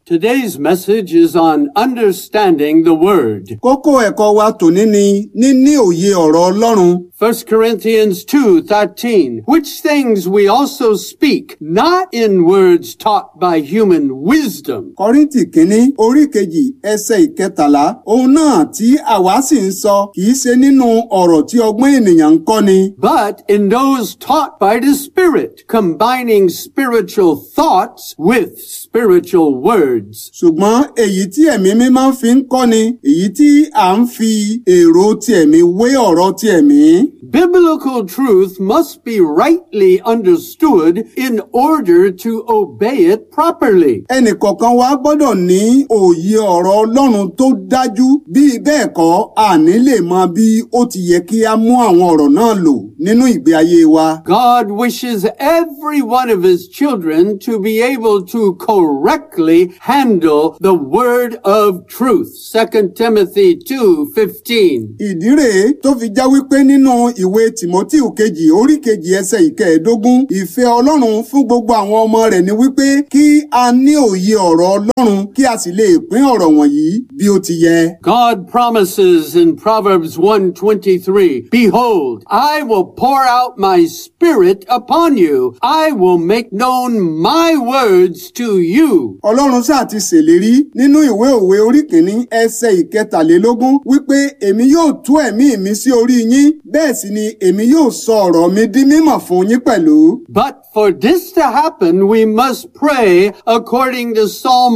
Today's message is on understanding the Word. Kókó ẹ̀kọ́ wa tòní ni níní òye ọ̀rọ̀ Ọlọ́run. 1 Corinthians 2:13 Which things we also speak not in words taught by human wisdom Kọ́ríńtì kínní orí kejì ẹsẹ̀ ìkẹtàlá ohun náà tí àwa sì ń sọ kìí ṣe nínú ọ̀rọ̀ tí ọgbọ́n ènìyàn ń kọ́ ni. but in those taught by the Spirit combining spiritual thoughts with spiritual words ṣùgbọ́n èyí tí ẹ̀mí mímọ́ fi ń kọ́ ni èyí tí à ń fi èrò ti ẹ̀mí wé ọ̀rọ̀ ti ẹ̀mí. Biblical truth must be rightly understood in order to obey it properly. ẹnìkọ̀ọ̀kan wa gbọ́dọ̀ ní òye ọ̀rọ̀ Ọlọ́run tó dájú bí bẹ́ẹ̀ kọ́ àní lè mọ bí ó ti yẹ kí a mú àwọn ọ̀rọ̀ náà lò nínú ìgbé ayé wa. God wishes every one of his children to be able to correctly handle the word of truth. 2 Timothy 2:15. ìdí rèé tó fi já wípé nínú ìwé Tìmọ́tíù kejì orí kejì ẹsẹ̀ ìkẹẹ̀ẹ́dógún ìfẹ́ Ọlọ́run fún gbogbo àwọn ọmọ rẹ̀ ni wípé kí a ní òye ọ̀rọ̀ Ọlọ́run kí a sì lè pín ọ̀rọ̀ wọ̀nyí bí ó ti yẹ. God promises in Proverbs 1:23, Behold, I will pour out my spirit upon you. I will make known my words to you. Ọlọ́run sáà ti ṣèlérí nínú ìwé òwe orí kìíní ẹsẹ̀ ìkẹtàlélógún wípé èmi yóò tú ẹ̀mí mi sí orí yín bẹ́ẹ̀ sì ni èmi yóò sọ ọ̀rọ̀ mi di mímọ̀ fún yín pẹ̀lú. But for this to happen, we must pray according to Psalm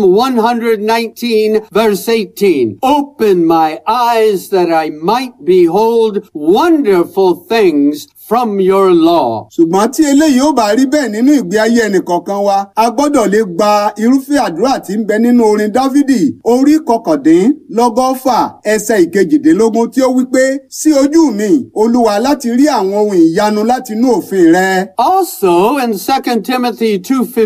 119 verse 18. Open my eyes that I might behold wonderful things from your law. ṣùgbọ́n tí eléyìí ó bá rí bẹ́ẹ̀ nínú ìgbé ayé ẹnìkọ̀ọ̀kan wa a gbọ́dọ̀ lè gba irúfẹ́ àdúrà tí ń bẹ nínú orin Dáfídì orí kọkàndínlọ́gọ́fà ẹsẹ̀ ìkejìdínlógún tí ó wí pé sí ojú mi Olúwa láti rí àwọn ohun ìyanu láti inú òfin rẹ. Also in 2 Timothy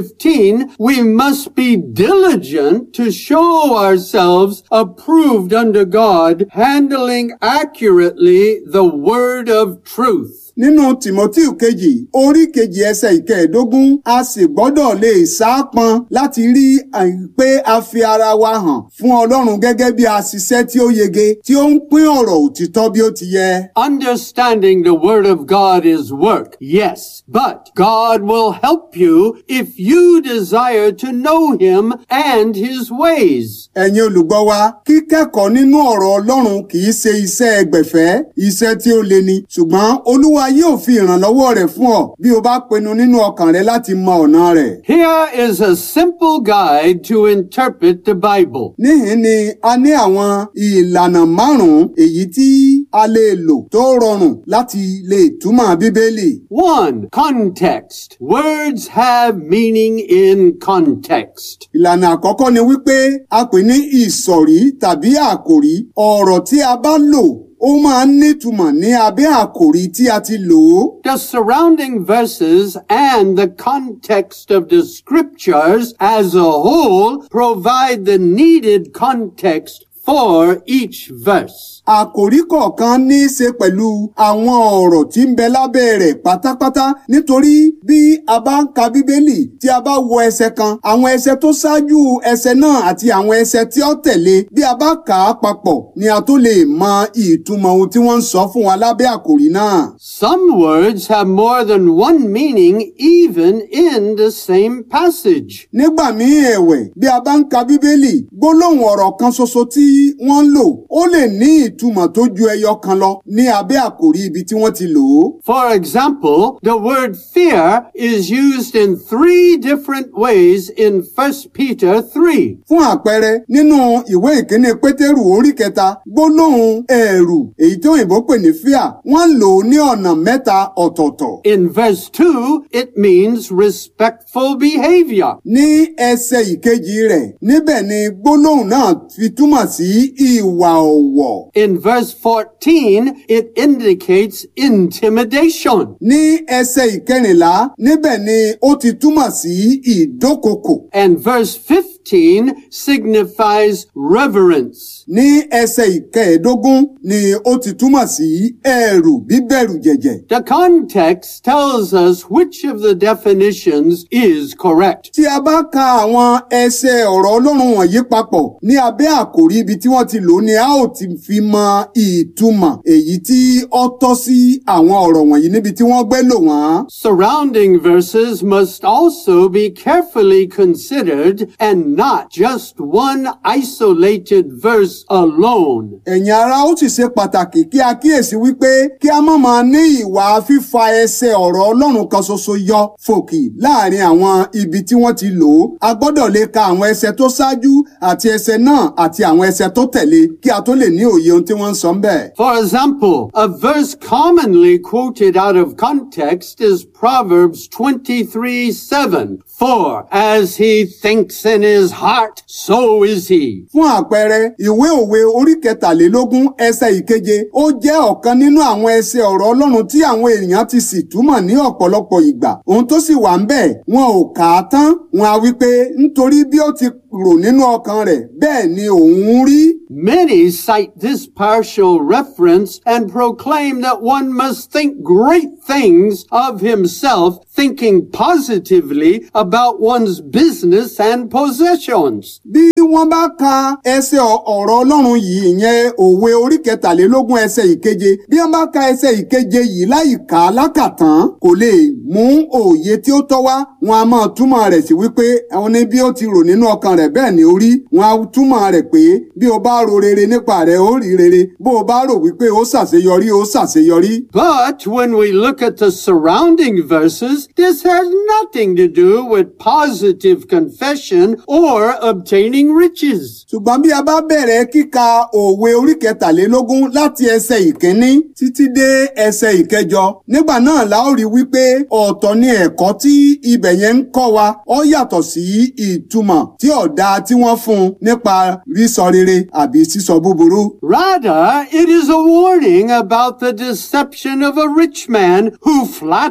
2:15, we must be diligent to show ourselves approved unto God, handling accurately the word of truth. nínú tìmọ́tíù kejì orí kejì ẹsẹ̀ ìkẹẹ̀ẹ́dógún a sì gbọ́dọ̀ lè sáápọn láti rí àyè pé a fi ara wa hàn fún ọlọ́run gẹ́gẹ́ bí aṣiṣẹ́ tí ó yege tí ó ń pín ọ̀rọ̀ òtítọ́ bí ó ti yẹ. Understanding the Word of God is work, yes, but God will help you if you desire to know Him and His ways. ẹ̀yin olùgbọ́ wa kíkẹ́kọ̀ọ́ nínú ọ̀rọ̀ ọlọ́run kì í ṣe iṣẹ́ ẹgbẹ̀fẹ́ iṣẹ́ tí ó le ni ṣùgbọ́n olúwa yóò fi ìrànlọ́wọ́ rẹ̀ fún ọ bí o bá pinnu nínú ọkàn rẹ láti mọ ọ̀nà rẹ̀. Here is a simple guide to interpret the Bible. níhìn ni a ní àwọn ìlànà márùn-ún èyí tí a lè lò tó rọrùn láti lè túmọ̀ bíbélì. One, context. Words have meaning in context. ìlànà àkọ́kọ́ ni wípé a pè ní ìsọ̀rí tàbí àkòrí ọ̀rọ̀ tí a bá lò ó máa ń nítumọ̀ ní abẹ́ àkòrí tí a ti lò ó. The surrounding verses and the context of the scriptures as a whole provide the needed context for each verse. Àkòrí kọ̀ọ̀kan ní í ṣe pẹ̀lú àwọn ọ̀rọ̀ tí ń bẹ lábẹ́ rẹ̀ pátápátá nítorí bí a bá ń ka Bíbélì tí a bá wo ẹsẹ̀ kan àwọn ẹsẹ̀ tó ṣáájú ẹsẹ̀ náà àti àwọn ẹsẹ̀ tí ó tẹ̀lé bí a bá kà á papọ̀ ni a tó lè mọ ìtumọ̀ ohun tí wọ́n ń sọ fún wa lábẹ́ àkòrí náà. Some words have more than one meaning even in the same passage. Nígbà míì ẹ̀wẹ̀ bí a bá ń ka Bíbélì gbólóhùn ọ̀rọ̀ kan ṣoṣo tí wọ́n ń lò ó lè ní ìtumọ̀ tó ju ẹyọ kan lọ ní abẹ́ àkòrí ibi tí wọ́n ti lò ó. For example, the word fear is used in three different ways in 1 Peter 3. Fún àpẹẹrẹ nínú ìwé ìkíní Pétérù orí kẹta gbólóhùn ẹ̀rù èyí tí òyìnbó pè ní fear wọ́n lò ó ní ọ̀nà mẹ́ta ọ̀tọ̀ọ̀tọ̀. In verse 2, it means respectful behavior. Ní ẹsẹ̀ ìkejì rẹ̀ níbẹ̀ ni gbólóhùn náà fi túmọ̀ sí ìwà ọ̀wọ̀. In verse 14, it indicates intimidation. Ní ẹsẹ̀ ìkẹrìnlá níbẹ̀ ni ó ti túmọ̀ sí ìdókòkò. And verse 15 15 signifies reverence. ní ẹsẹ̀ ìkẹẹ̀ẹ́dógún ni ó ti túmọ̀ sí ẹ̀rù bíbẹ̀rù jẹ̀jẹ̀. The context tells us which of the definitions is correct. tí a bá ka àwọn ẹsẹ̀ ọ̀rọ̀ ọlọ́run wọ̀nyí papọ̀ ní abẹ́ àkòrí ibi tí wọ́n ti lò ó ni a ó ti fi mọ ìtumọ̀ èyí tí ó tọ́ sí àwọn ọ̀rọ̀ wọ̀nyí níbi tí wọ́n gbé lò wọ́n. Surrounding verses must also be carefully considered and not just one isolated verse alone. ẹ̀yin ará ó sì ṣe pàtàkì kí a kíyèsí wípé kí a má máa ní ìwà fífa ẹsẹ̀ ọ̀rọ̀ ọlọ́run kan ṣoṣo yọ fòkì láàrin àwọn ibi tí wọ́n ti lò ó. a gbọ́dọ̀ lè ka àwọn ẹsẹ̀ tó ṣáájú àti ẹsẹ̀ náà àti àwọn ẹsẹ̀ tó tẹ̀lé kí a tó lè ní òye ohun tí wọ́n ń sọ ń bẹ̀. For example, a verse commonly quoted out of context is Proverbs 23 7. For as he thinks in his heart, so is he. fún àpẹẹrẹ ìwé òwe orí kẹtàlélógún ẹsẹ̀ ìkeje ó jẹ́ ọ̀kan nínú àwọn ẹsẹ̀ ọ̀rọ̀ ọlọ́run tí àwọn èèyàn ti sì túmọ̀ ní ọ̀pọ̀lọpọ̀ ìgbà ohun tó sì wà ń bẹ̀ wọn ò kà á tán wọn á wí pé nítorí bí ó ti rò nínú ọkàn rẹ̀ bẹ́ẹ̀ ni òun rí. Many cite this partial reference and proclaim that one must think great things of himself, thinking positively about one's business and possessions. bí wọ́n bá ka ẹsẹ̀ ọ- ọ̀rọ̀ ọlọ́run yìí ìyẹn òwe orí kẹtàlélógún ẹsẹ̀ ìkeje bí wọ́n bá ka ẹsẹ̀ ìkeje yìí láì kà á lákàtán kò lè mú òye tí ó tọ́ wá wọn a máa túmọ̀ rẹ̀ sí wípé àwọn ní bí ó ti rò nínú ọkàn rẹ̀ bẹ́ẹ̀ ni ó rí wọn a túmọ̀ rẹ̀ pé bí o bá ro rere nípa rẹ̀ ó rí rere bó o bá rò wípé ó ṣàṣeyọrí ó ṣàṣeyọrí. But when we look at the surrounding verses, this has nothing to do with positive confession or obtaining riches. ṣùgbọ́n bí a bá bẹ̀rẹ̀ kíka òwe orí kẹtàlélógún láti ẹsẹ̀ ìkíní títí dé ẹsẹ̀ ìkẹjọ nígbà náà la ó rí wípé ọ̀tọ̀ ni ẹ̀kọ́ tí ibẹ̀ yẹn ń kọ́ wa ó yàtọ̀ sí ìtumọ̀ tí ọ̀dà tí wọ́n fún un nípa rísọ rere àbí sísọ búburú. Rather, it is a warning about the deception of a rich man who